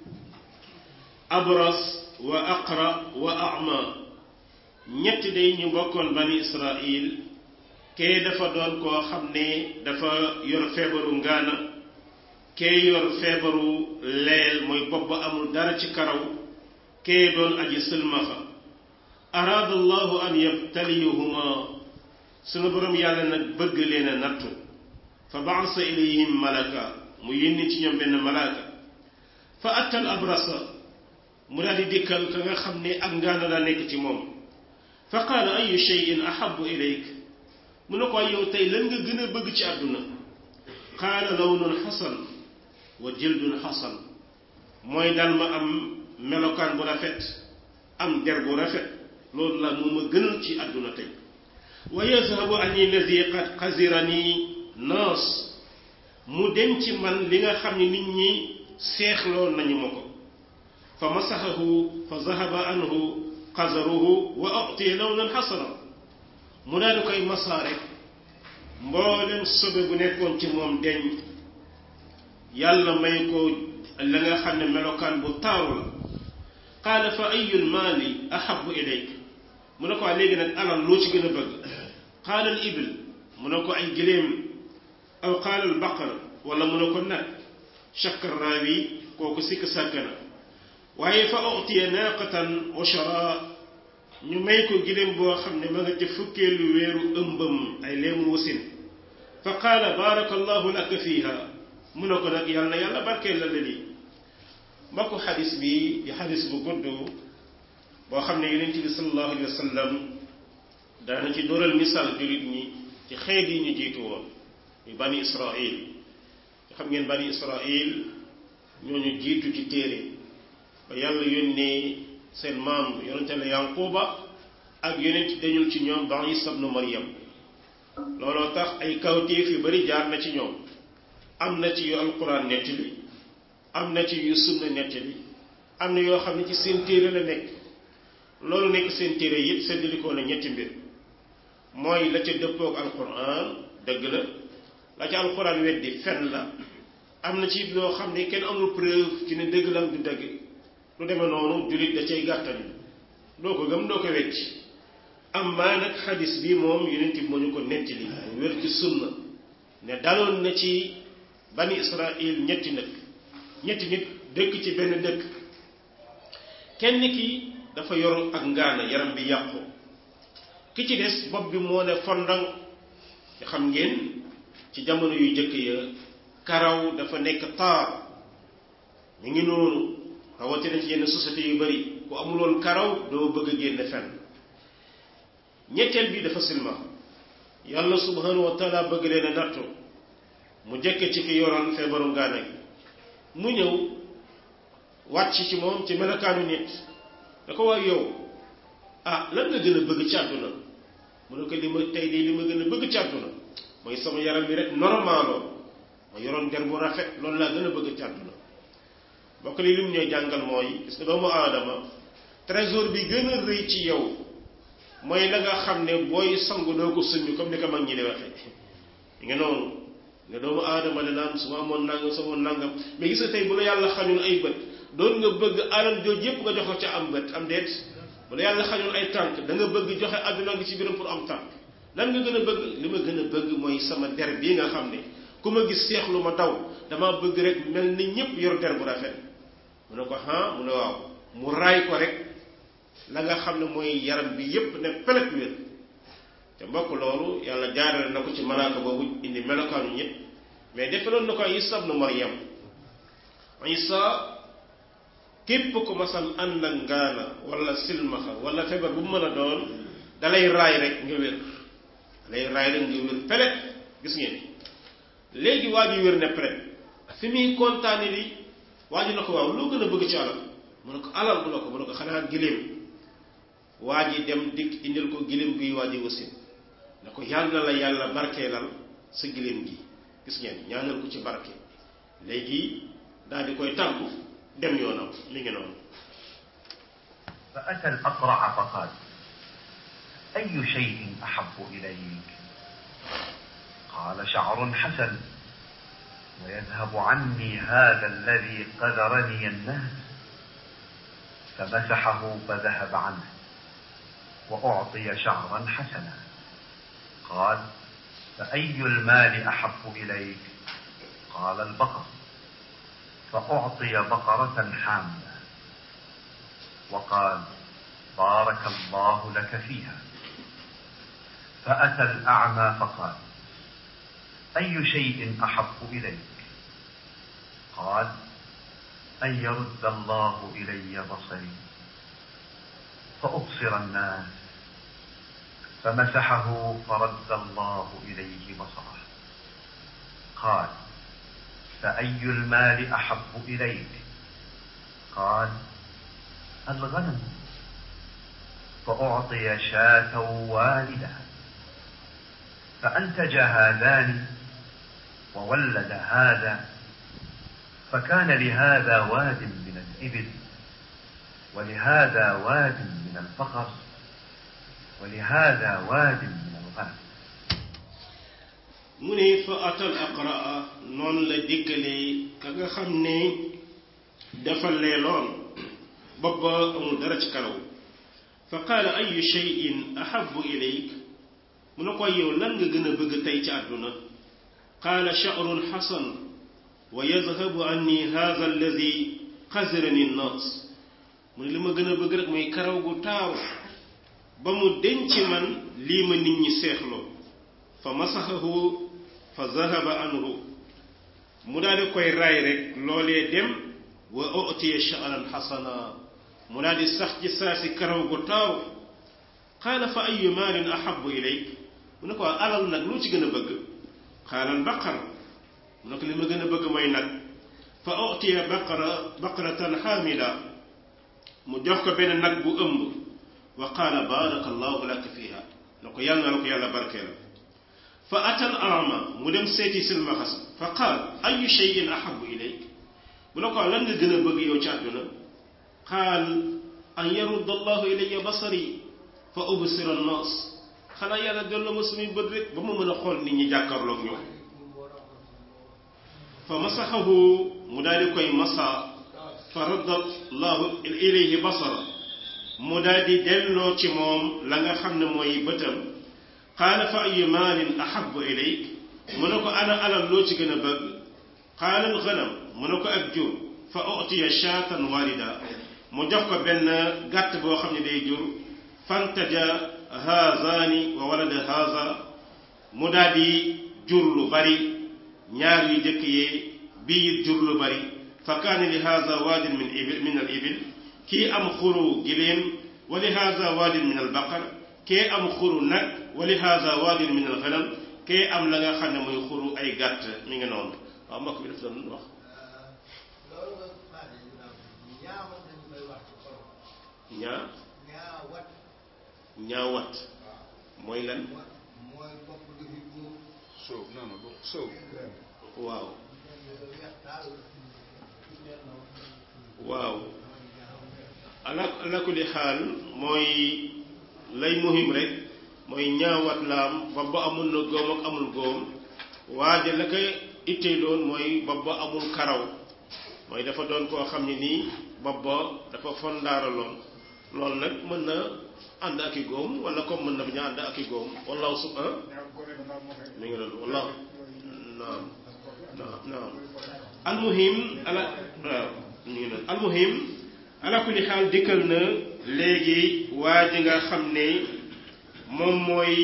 abras wa aqra wa ama ñett day ñu bokkoon bani israil kee dafa doon koo xam ne dafa yor feebaru ngaana kee yor feebaru leel mooy bopp ba amul dara ci karaw kee doon aji sëlmaxa araada allahu an yabtaliyahuma sunu borom yàlla nag bëgg leen a nattu fa baasa ilayhim malaka mu yónni ci ñoom benn malaaka fa attal abrasa mu daal di dikkal ka nga xam ne ak ngaana daa nekk ci moom fa qaala ayu cheyin ahabu ilayk mu ne ko yow tey lan nga gën a bëgg ci àdduna qaala lawnun xasan wa jildun xasan mooy daal ma am melokaan bu rafet am der bu rafet loolu la mu ma gënal ci àdduna tey wa yazhabu anni lazi qad xasirani naas mu dem ci man li nga xam ne nit ñi seexloon nañu ma ko fa masaxahu fa zahaba anhu xasaruhu wa utiya lawnan xasana mu daal di koy masaa rek mboolem sobe bu nekkoon ci moom deñ yàlla may ko la nga xam ne melokaan bu taaru la qaala fa ayul maali ahabu ilayk mu ne ko léegi nag alal loo ci gën a bëgg qaala al ibil mu ne ko ay gëléem aw qaala al baqar wala mu ne ko nag shakkar raawi kooku sikk sàkk na waaye fa utiya naaqatan ushara ñu may ko gëléem boo xam ne ma nga ca fukkeelu weeru ëmbam ay leemu wasin fa qaala baaraka allahu laka fiiha mu ne ko nag yàlla na yàlla barkeel la lii mbokku xadis bi di xadis bu gudd boo xam ne yonent bi sallallahu alayhi wa sallam daana ci dóoral misaal jullit ñi ci xeet yi ñu jiitu woon ñu bani israil xam ngeen bani israil ñooñu jiitu ci téere ba yàlla yónnee seen maam yonente la yanquba ak yonent dañul ci ñoom ba isa ibnu maryam looloo tax ay kawtéef yu bari jaar na ci ñoom am na ci yu alquran nettali am na ci yu sunna nettali am na yoo xam ne ci seen téere la nekk loolu nekk seen téere yëpp séddalikoo na ñetti mbir mooy la ca dëppoog alquran dëgg la la ca alquran weddi fen la am na ci loo xam ne kenn amul preuve ci ne dëgg la am du dëgg lu demee noonu jullit da cay gàttañu doo ko gëm doo ko wecc am maa nag xadis bi moom yonent bi moo ñu ko nettali mu wér ci sunna ne daloon na ci bani israil ñetti nag ñetti nit dëkk ci benn dëkk kenn ki dafa yor ak ngaana yaram bi yàqu ki ci des bopp bi moo ne fondang xam ngeen ci jamono yu jëkk ya karaw dafa nekk taar ñu ngi noonu rawatina ci yenn société yu bari ku amuloon karaw doo bëgg a génn fenn ñetteel bi dafa silma yàlla subhanahu wa taala bëgg leen a nattu mu jëkke ci ki yoroon feebaru ngaana gi mu ñëw wàcc ci moom ci melokaanu nit da ko waay yow ah lan nga gën a bëgg ci àdduna mu ne ko li ma tey de li ma gën a bëgg ci àdduna mooy sama yaram bi rek normaloon ma yoroon der bu rafet loolu laa gën a bëgg ci àdduna bokk li lim ñooy jàngal mooy gis nga doomu aadama trésor bi gën a rëy ci yow mooy la nga xam ne booy sangu doo ko summi comme ni ko mag ñi di waxee yi nga noonu nga doomu aadama ne naan su ma amoon nangam su ma amoon nangam mais gis nga tey bu la yàlla xañul ay bët doon nga bëgg alal jooju yépp nga jox ko ca am bët am déet bu la yàlla xañul ay tànk da nga bëgg joxe àdduna ngi ci biiram pour am tànk lan nga gën a bëgg li ma gën a bëgg mooy sama der bii nga xam ne ku ma gis seexlu ma daw dama bëgg rek mel ni ñëpp yor der bu rafet mu ne ko ah mu ne waaw mu raay ko rek la nga xam ne mooy yaram bi yépp ne pelet wér te mbokk loolu yàlla jaarale na ko ci malaaka boobu indi melokaanu ñëpp mais defaloon na ko Isa ibnu Maryam Isa képp ko masam ànd ak ngaana wala silmaxa wala feebar bu mu mën a doon dalay raay rek nga wér dalay raay rek nga wér pelet gis ngeen léegi waa ji wér ne pelet fi muy kontaane li waa ji na ko waaw loo gën a bëgg ci alal mu ne ko alal mu ne ko mu ne ko xanaa giléem waa ji dem dikk indil ko giléem guy waa ji wasin ne ko yàlla la yàlla barkeelal sa giléem gi gis ngeen ñaanal ko ci barke léegi daal di koy tàggu dem yoonam mi ngi noonu فأتى الأقرع فقال أي شيء أحب إليك قال شعر حسن ويذهب عني هذا الذي قذرني الناس فمسحه فذهب عنه وأعطي شعرا حسنا قال فأي المال أحب إليك قال البقر فأعطي بقرة حاملة وقال بارك الله لك فيها فأتى الأعمى فقال أي شيء أحب إليك قال أن يرد الله إلي بصري فأبصر الناس فمسحه فرد الله إليه بصره قال فأي المال أحب إليك قال الغنم فأعطي شاة والدة فأنتج هذان وولد هذا فكان لهذا واد من الإبل ولهذا واد من البقر ولهذا واد من الغنم mu ne fa atal aqraa noonu la dikkalee ka nga xam ne dafa leeloon bopp ba amul dara ci karaw fa qaala ayu cheyin ahabu ilayk mu ne ko yow lan nga gën a bëgg tey ci àdduna qaala sha'run xasan wa yadhabu anni hadha alladi xasirani nnaas mu ne li ma gën a bëgg rek mooy karaw gu taaru ba mu denc man lii ma nit ñi seexloo fa masaxahu fa zahaba anhu mu daal di koy raay rek loolee dem wa utiya sha'ran xasana mu daal di sax ci saa si karaw gu taaru qaala fa ayu maalin ahabu ilayk mu ne ko alal nag loo ci gën a bëgg qaala al baqar mu ne ko li ma gën a bëgg mooy nag fa utiya baqara baqaratan xaamila mu jox ko benn nag bu ëmb wa qaala baraka allahu laka fiha ne ko yàlla na la ko yàlla barkeel fa atal ama mu dem seeti silmaxas fa qaal ayu cheyin ahabu ilayk mu ne ko lan nga gën a bëgg yow ci àdduna qaal an yarudda allahu ilayya basari fa ubsira annaas xanaa yàlla delloo ma suñuy bët rek ba ma mën a xool nit ñi jàkkaarloog ñoom fa masaxahu mu daal di koy masa fa radda allahu ilayhi basara mu daal di delloo ci moom la nga xam ne mooy bëtam qaala fa ayu maalin ahabu ilayk mu ne ko ana alal loo ci gën a bëgg qaala al ganam mu ne ko ak jur fa utiya shaatan walida mu jox ko benn gàtt boo xam ne day jur fantaja haazaani wa walada haaza mu daal di jur lu bari ñaar yu jëkk yee bii jur lu bari fa kaana li haaza waadin min ibil min al ibil kii am xuru giléem wa li haaza waadin min al baqar kee am xuru nag wa li haaza waadin min al ganam kee am la nga xam ne mooy xuru ay gàtt mi ngi noonu waaw mbokk bi daf doon wax ñaa ñaawat mooy lan soow non non soow waaw waaw ala ala kulli xaal mooy lay muhim rek mooy ñaawat laam bopp ba amul na góom ak amul góom waaye la ko ittee doon mooy bopp ba amul karaw mooy dafa doon koo xam ne nii bopp ba dafa fondaaraloon loolu nag mën na ànd ak i góom wala comme mën na bañ a ànd ak i góom wallahu sub ah mi ngi doon wallahu naam naam naam almuhim ala waaw mi ngi doon almuhim ala kulli xaal dikkal na léegi waa ji nga xam ne moom mooy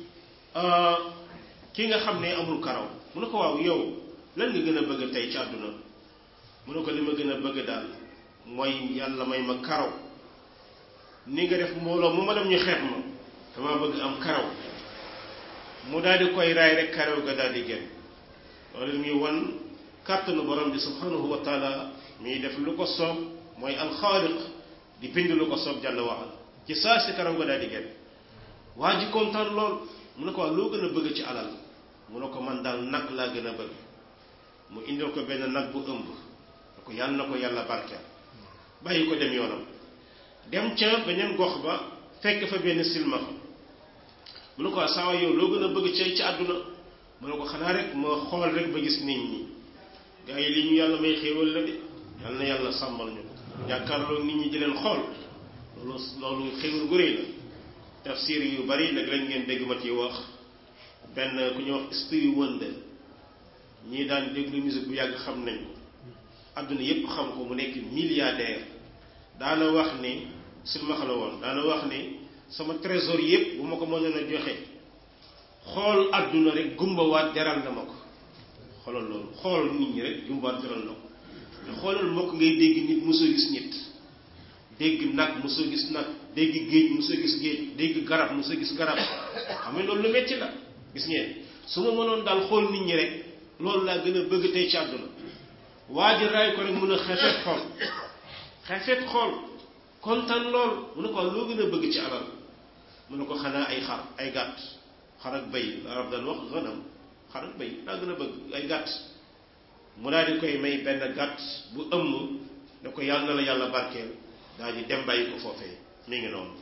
ki nga xam ne amul karaw mu ne ko waaw yow lan nga gën a bëgg tey ci àdduna mu ne ko li ma gën a bëgg daal mooy yàlla may ma karaw ni nga def mbooloo mu ma dem ñu xeeb ma dama bëgg am karaw mu daal di koy raay rek karaw ga daal di génn loolu muy wan kàttanu borom bi subhanahu wa taala muy def lu ko soob mooy alxaaliq di bind lu ko soob jàll waxal ci saa si karaw ga daal di génn waa ji kontaan lool mu ne ko loo gën a bëgg ci alal mu ne ko man daal nag laa gën a bëgg mu indil ko benn nag bu ëmb ne ko yàlla na ko yàlla barkeel bàyyi ko dem yoonam dem ca beneen gox ba fekk fa benn silmaxa mu ne ko saa yow loo gën a bëgg ci ci àdduna mu ne ko xanaa rek ma xool rek ba gis nit ñi gaa yi li ñu yàlla may xéewal la de yàlla na yàlla sàmmal ñu ko jàkkaarloo nit ñi di leen xool loolu loolu xéewal gu rëy la tafsir yu bari nag lañ ngeen dégg ma ci wax benn ku ñuy wax Stevie Wonder ñii daan déglu musique bu yàgg xam nañ ko àdduna yépp xam ko mu nekk milliardaire daana wax ni silmaxa la woon daana wax ni sama trésor yépp bu ma ko mënoon a joxe xool àdduna rek gumbawaat jaral na ma ko xoolal loolu xool nit ñi rek gumbawaat jaral na ko te xoolal mbokk ngay dégg nit mosoo gis nit dégg nag mosoo gis nag dégg géej mosoo gis géej dégg garab mosoo gis garab xam nga loolu lu metti la gis ngeen su ma mënoon daal xool nit ñi rek loolu laa gën a bëgg tey ci àdduna waa ji raay ko rek mun a xefet xool xefet xool kontaan lool mu ne ko loo gën a bëgg ci alal mu ne ko xanaa ay xar ay gàtt xar ak bay arab daan wax ganam xar ak bay laa gën a bëgg ay gàtt mu daal di koy may benn gàtt bu ëmm ne ko yàlla na la yàlla barkeel daal di dem bàyyi ko foofee mi ngi noonu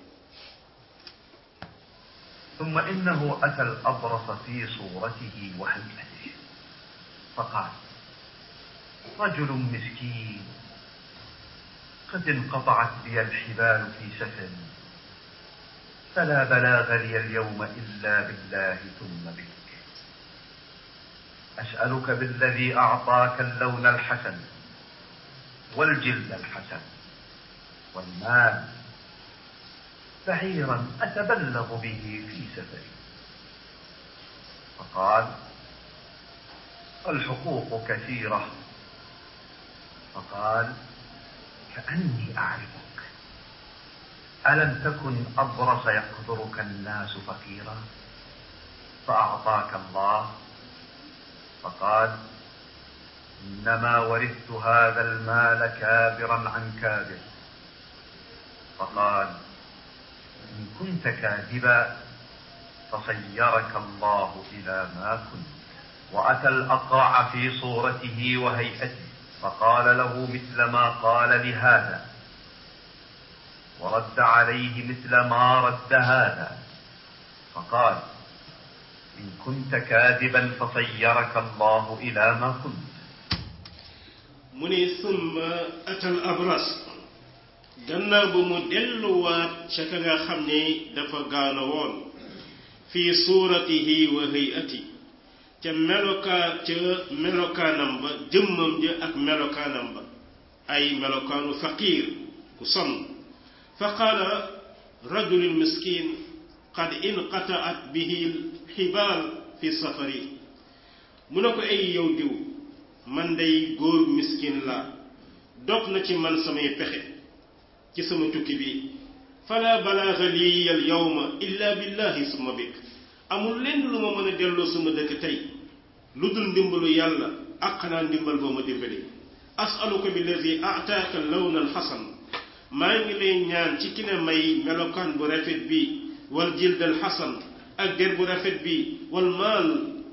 ثم إنه أتى الأبرص في صورته وهيئته فقال رجل مسكين قد انقطعت بي الحبال في سفر فلا بلاغ لي اليوم إلا بالله ثم بك أسألك بالذي أعطاك اللون الحسن والجلد الحسن والمال بعيرا أتبلغ به في سفري فقال الحقوق كثيرة فقال كأني أعرفك ألم تكن أبرص يقدرك الناس فقيرا فأعطاك الله فقال إنما ورثت هذا المال كابرا عن كابر فقال إن كنت كاذبا فصيرك الله إلى ما كنت وأتى الأقرع في صورته وهيئته فقال له مثل ما قال لهذا ورد عليه مثل ما رد هذا فقال إن كنت كاذبا فصيرك الله إلى ما كنت mu ne summa atal abras gannaaw ba mu delluwaat ca ka nga xam ne dafa gaana woon fii suuratihi wa hayati ca melokaa ca melokaanam ba jëmmam ja ak melokaanam ba ay melokaanu faqiir ku sonn fa qaala rajulun miskin qad inqataat bihi xibaal fi safari mu ne ko ay yow diw man day góor miskin laa dog na ci man samay pexe ci sama tukki bi fala balaaga lii al yawma illa billahi summa bik amul lenn lu ma mën a delloo sama dëkk tey lu dul ndimbalu yàlla ak xanaa ndimbal boo ma dimbali asaluka billazi ataaka lawna alxasan maa ngi lay ñaan ci ki ne may melokaan bu rafet bi wal jild alxasan ak der bu rafet bi wal maal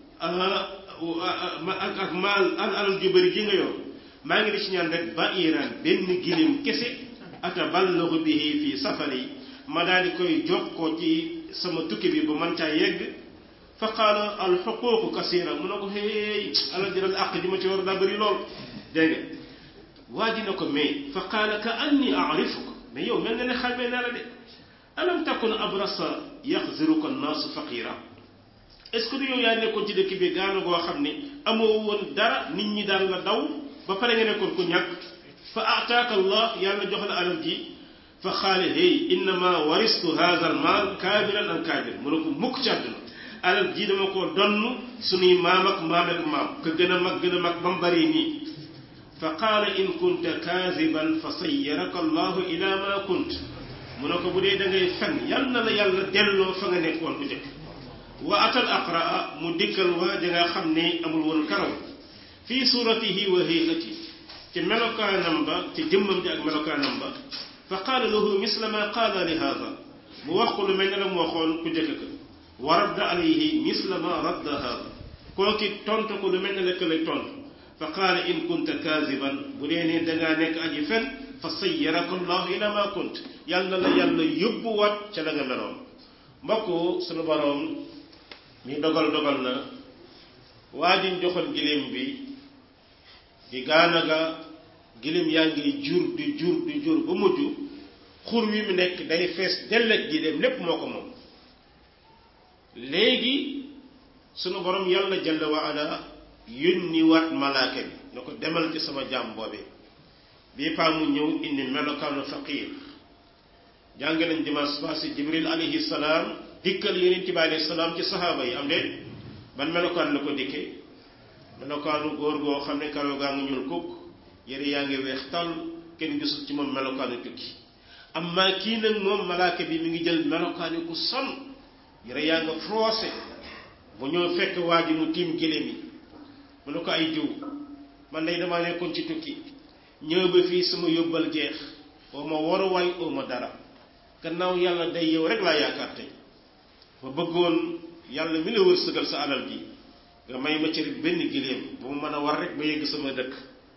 ak ak maal al alal ju bëri ji nga yor maa ngi di ci ñaan rek ba iran benn gilim kese ataballagu bihi fi safari ma daal di koy jokkoo ci sama tukki bi ba man caa yegg fa qaala al xuquuqu kasira mu ne ko hey alal ji àq ji ma ci war daa bëri lool dégg nga waa ji na ko mais fa qaala ka anni arifuk mais yow mel nga ne xamee naa la de alam takun abrasa yaxziruka annaasu faqira est ce que du yow yaa nekkoon ci dëkk bi gaana goo xam ne amoo woon dara nit ñi daan la daw ba pare nga nekkoon ku ñàkk fa ataaka allah yàlla jox la alal ji fa xaale hey innama waristu hada al maal kaabiran an kaabir mu ne ko mukk ci àdduna alal ji dama koo donn suñuy maam ak maam ak maam ka gën a mag gën a mag ba mu bari nii fa qaala in kunta kaasiban fa sayyaraka allahu ila ma kunt mu ne ko bu dee da ngay fen yal na la yàlla delloo fa nga nekkoon bu njëkk wa atal aqraa mu dikkal waa ja nga xam ne amul woon karaw fii suratihi wa hayati ci melokaanam ba ci jëmmam ji ak melokaanam ba fa qaala lahu misla ma qaala li haada mu wax ko lu mel ne la mu waxoon ku njëkk ka wa radda alayhi misla ma radda haada kooki tontu ko lu mel ne la ka lay tontu fa qaala in kunta kaasiban bu dee ne dangaa nekk aji fen fa sayyaraka allahu ila ma kunt yàlla la yàlla yóbbuwaat ca la nga meloon mbokk sunu boroom mi dogal dogal na waa jiñ joxoon giléem bi di gaanaga giléem yaa ngi jur di jur di jur ba mujj xur wi mu nekk day fees dellet giléem lépp moo ko moom léegi sunu borom yàlla jalla wa ala yónni waat malaaka bi na ko demal ci sama jaam boobee bii paa mu ñëw indi melokaanu faqiir jàng nañ dimanche passé jibril alayhi salaam dikkal yonent bi alayhi salaam ci saxaaba yi am de ban melokaan la ko dikkee melokaanu góor goo xam ne karaw gaa ngi ñuul kukk yére yaa ngi weex tàll kenn gisul ci moom melokaanu tukki amma kii nag moom malaaka bi mi ngi jël melokaanu ku son yére yaa nga froissé bu ñëw fekk waa ji mu tiim géléem yi mu ne ko ay diw man day damaa nekkoon ci tukki ñëw ba fii sama yóbbal jeex oo ma waruwaay oo ma dara gannaaw yàlla day yow rek laa yaakaar tey ma bëggoon yàlla mi la wërsëgal sa alal ji nga may ma ci rek benn giléem bu mu mën a war rek ba yegg sama dëkk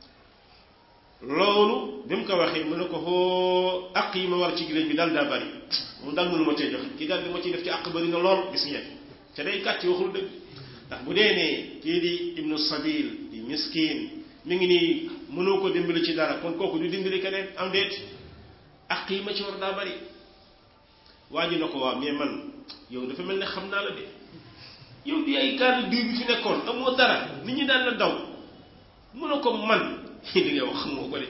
loolu bi mu ko waxee mu ne ko xoo àq yi ma war ci giléem bi daal daa bari moom daal mënu ma cee joxe kii daal li ma ciy def ci àq bari na lool gis ngeen ca day kàcc waxul dëgg ndax bu dee ne kii di ibnu sabil di miskin mi ngi nii mënoo ko dimbali ci dara kon kooku du dimbali keneen am déet àq yi ma ci war daa bari waa ji na ko waa mais man yow dafa mel ne xam naa la de yow di ay gaal diw bi fi nekkoon amoo dara nit ñi daan la daw mu ne ko man li ngay wax xamoo ko de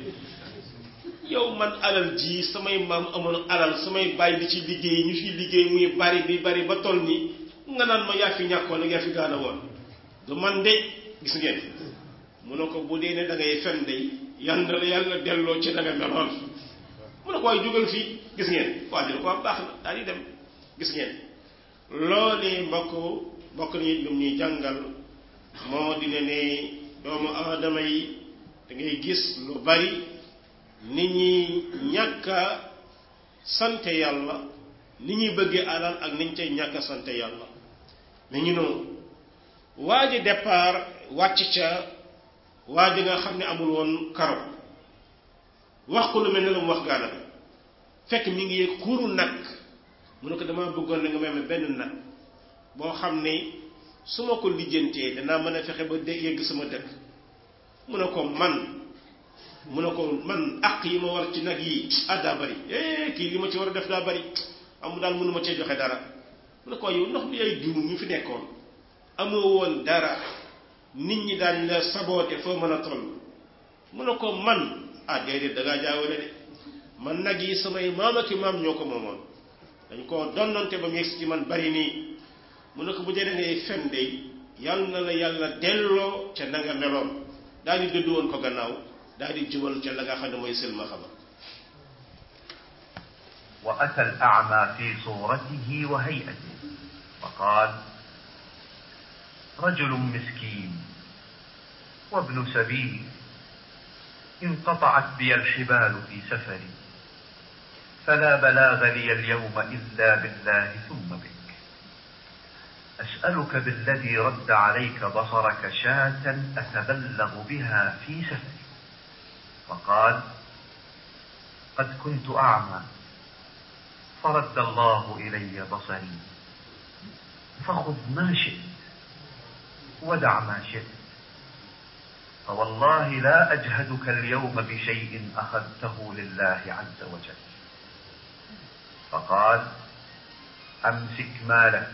yow man alal ji samay maam amoon alal samay bàyyi di ci liggéey ñu fi liggéey muy bari bi bari ba toll nii nga naan ma yaa fi ñàkkoon ak yaa fi gaana woon du man de gis ngeen mu ne ko bu dee ne da ngay fen de yal na la yàlla delloo ci da nga meloon mu ne ko waaye jógal fii gis ngeen waa ji ko am baax na daal di dem gis ngeen loolee mbokk mbokk ni lum ñuy jàngal moo di ne ne doomu aadama yi da ngay gis lu bari nit ñi ñàkk a sante yàlla ni ñuy bëggee alal ak niñ cay ñàkk a sante yàlla mais ñu noonu waa ji départ wàcc ca waa ji nga xam ne amul woon karo wax ko lu mel ne la mu wax gaana bi fekk mi ngi yëg xuuru nag mu ne ko dama bëggoon na nga may ma benn nag boo xam ne su ma ko lijjantee danaa mën a fexe ba de yegg sama dëkk mu ne ko man mu ne ko man àq yi ma war ci nag yi ah daa bari eh kii li ma ci war a def daa bari amu daal mënu ma cee joxe dara mu ne ko yow ndox bi ay juum ñu fi nekkoon amoo woon dara nit ñi daañ la saboote foo mën a toll mu ne ko man ah déedéet da ngaa jaawale de man nag yi samay maam ak i maam ñoo ko moomoon dañ koo donnante ba mu yegsi ci man bari nii mu ne ko bu dee da ngay fen de yàlla na la yàlla delloo ca na nga meloon daal di dëddu woon ko gannaaw daal di jubal ca la nga xam ne mooy silma xama وأتى الأعمى في صورته وهيئته فقال رجل مسكين وابن سبيل انقطعت بي الحبال في سفري فلا بلاغ لي اليوم إلا بالله ثم بك أسألك بالذي رد عليك بصرك شاة أتبلغ بها في سفري فقال قد كنت أعمى فرد الله إلي بصري فخذ ما شئت ودع ما شئت فوالله لا أجهدك اليوم بشيء أخذته لله عز وجل فقال أمسك مالك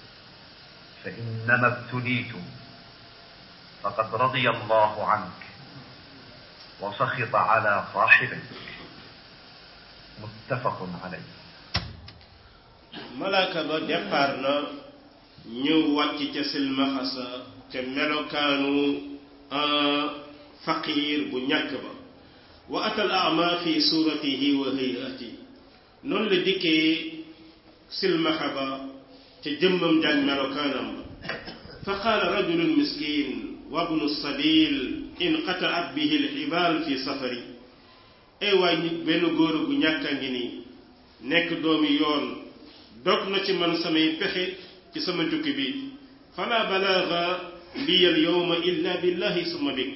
فإنما ابتليت فقد رضي الله عنك وسخط على صاحبك متفق عليه malaaka ba départ na ñëw wàcc ca silmaxasa ca melokaanu faqiir bu ñàkk ba wa atal ama fi suratihi wa hayati noonu la dikkee silmaxa ba ca jëmmam jàng melokaanam ba fa qaala rajulun miskin wa bnu sabil inqataat bihi lxibaal fi safari ay waay nit benn góor gu ñàkk a ngi nii nekk doomi yoon dog na ci man samay pexe ci sama tukki bi fala balaaga liya al yowma illa billahi summa bik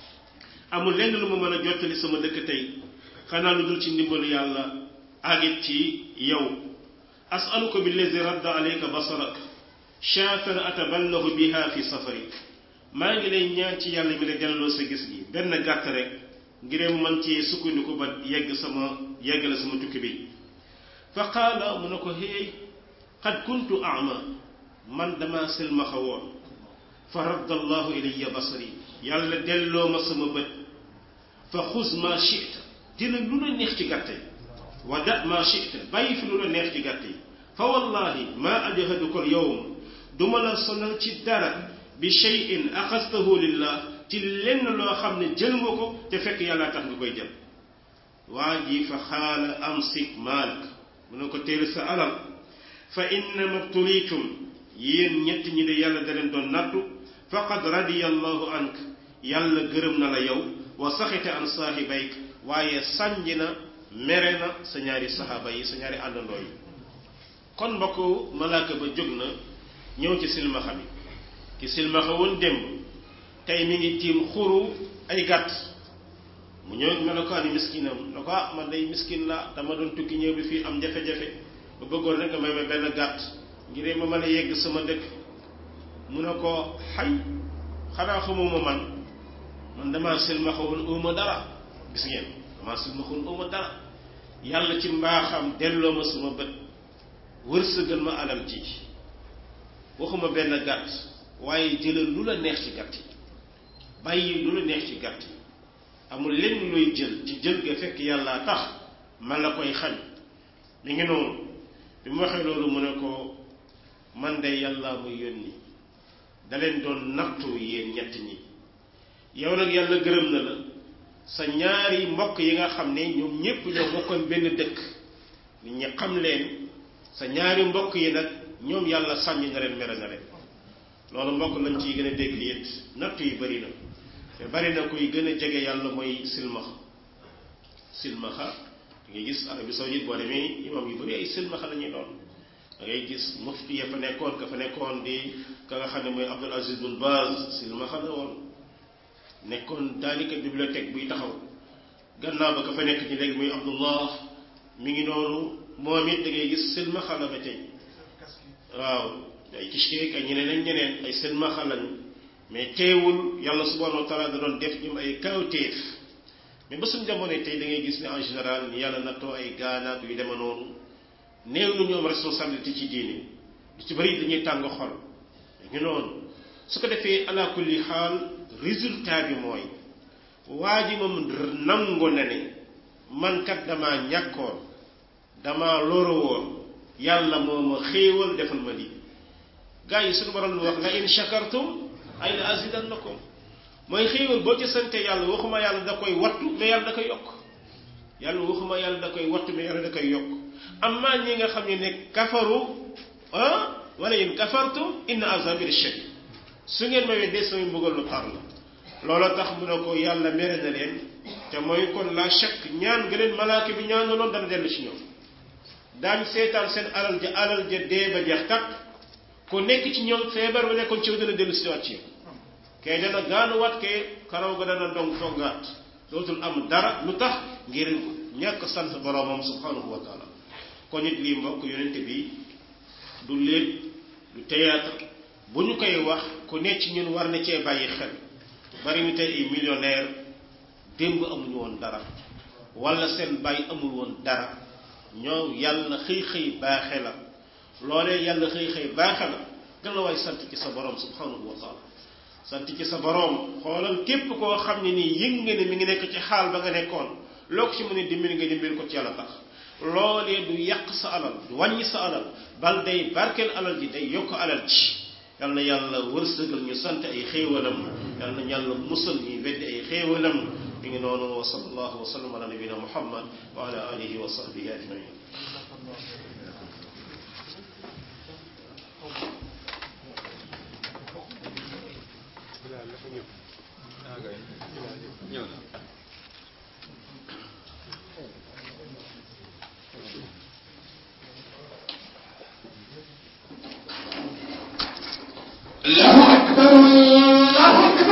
amul lenn lu ma mën a jottali sama dëkk tey xanaa lu dul ci ndimbalu yàlla agit ci yow asaluka billazi radda alayka basarak shaatan ataballahu biha fi safari maa ngi lay ñaan ci yàlla mi la delloo sa gis gi benn gàtt rek ngir man ci sukkandiku ba yegg sama yeggale sama tukki bi fa qaala mu ne ko héey qad kuntu ama man dama silmaxa woon fa radda allahu ilayya basari yàlla delloo ma sama bët fa xuz ma chita dina lu la neex ci gàtte wa da ma chita bàyyi fi lu la neex ci gàtte fa wallahi ma ajhaduka al yowm duma la sonal ci dara bi cheyin axastahu lillah ci lenn loo xam ne jël nga ko te fekk yàlla tax nga koy jël waa ji fa xaala amsik malik mu ne ko téel sa alal fa innama btulitum yéen ñett ñi de yàlla da leen doon nattu faqad radiya allahu ank yàlla gërëm na la yow wa saxite an saahibayk waaye sànji na mere na sa ñaari saxaaba yi sa ñaari àndandoo yi kon mbokk malaaka ba jóg na ñëw ci silmaxa bi ki silmaxa woon démb tey mi ngi tiim xuru ay gàtt mu ñëw melokaani miskinam na ko ah man day miskin la dama doon tukki ñëw bi fii am jafe-jafe ba bëggoon rek nga may ma benn gàtt ngir ma mën a yegg sama dëkk mu ne ko xay xanaa xamuma man man damaa silmaxa woon uma dara gis ngeen damaa silmaxa woon uma dara yàlla ci mbaaxam delloo ma sama bët wërsëgal ma alal ji waxuma benn gàtt waaye jëlal lu la neex ci gàtt yi bàyyi lu la neex ci gàtt yi amul lenn looy jël ci jël ga fekk yàlla tax man la koy xañ mi ngi noonu bi mu waxee loolu mu ne ko man de yàlla muy yónni da leen doon nattu yéen ñett ñi yow nag yàlla gërëm na la sa ñaari mbokk yi nga xam ne ñoom ñépp ñoo bokkoon benn dëkk nit ñi xam leen sa ñaari mbokk yi nag ñoom yàlla sànni na leen mere na leen loolu mbokk lañ ciy gën a dégg it nattu yi bari na te bari na kuy gën a jege yàlla mooy silmaxa silmaxa da ngay gis Arabie Saoudite boo demee imam yu bari ay silmaxa la ñuy doon da ngay gis mufti ya fa nekkoon ka fa nekkoon di ka nga xam ne mooy Abdul Aziz Bin Baz silmaxa la woon nekkoon daanaka bibliothèque buy taxaw gannaaw ba ka fa nekk ci léegi muy Abdullah mi ngi noonu moom it da ngay gis silmaxa la ba tey waaw ay kishkeek ay ñeneen ak ñeneen ay silmaxa lañu mais teewul yàlla subhanahu wa taala da doon def ñoom ay kawtéef mais ba suñu jamono tey da ngay gis ne en général ni yàlla nattoo ay gaanaak yu deme noonu néew na ñoom responsabilité ci diine lu ci bëri dañuy tàng xol ñu noonu su ko defee ala kulli xaal résultat bi mooy waa ji moom nangu na ne man kat damaa ñàkkoon damaa loro woon yàlla moo ma xéewal defal ma lii gaa yi suñu borom lu wax la in shakartum ay la azidannakum mooy xéewal boo ci sante yàlla waxuma yàlla da koy wattu mais yàlla da koy yokk yàlla waxuma yàlla da koy wattu mais yàlla da koy yokk amma ñi nga xam ne ne kafaru ah wala in kafartum inna azabi shadid su ngeen ma weddee samay mbugal lu tar la looloo tax mu ne ko yàlla mere na leen te mooy kon la chak ñaan nga leen malaaka bi ñaanaloon dana dellu ci ñoom daañ seetaan seen alal ja alal ja dee ba jeex takk ku nekk ci ñoom feebar ba nekkoon ci yow dana dellu si waat ci yow kay dana gaanuwaat kay karaw ga dana dong toggaat dootul am dara lu tax ngir ñàkk sant boroomam subhanahu wa taala kon nit lii mbokk yonente bi du léet du théâtre bu ñu koy wax ku nekk ci ñun war na cee bàyyi xel bari ñu tey ay millionnaire démb amuñu woon dara wala seen bàyyi amul woon dara ñoo yàlla xëy xëy baaxe la loolee yàlla xëy xëy baaxe la gën la waay sant ci sa borom subhanahu wa taala sant ci sa borom xoolal képp koo xam ne nii yëg nga ne mi ngi nekk ci xaal ba nga nekkoon loo ko ci mën a dimbali nga dimbali ko ci yàlla tax loolee du yàq sa alal du wàññi sa alal bal day barkeel alal ji day yokk alal ji yal na yàlla wërsëgal ñu sant ay xéewalam yal na yàlla musal ñuy weddi ay xéewalam mi ngi noonu wa sallallahu wa sallam ala nabina muhammad wa ala alihi wa sahbihi ajmain ñëw na الله أكبر الله أكبر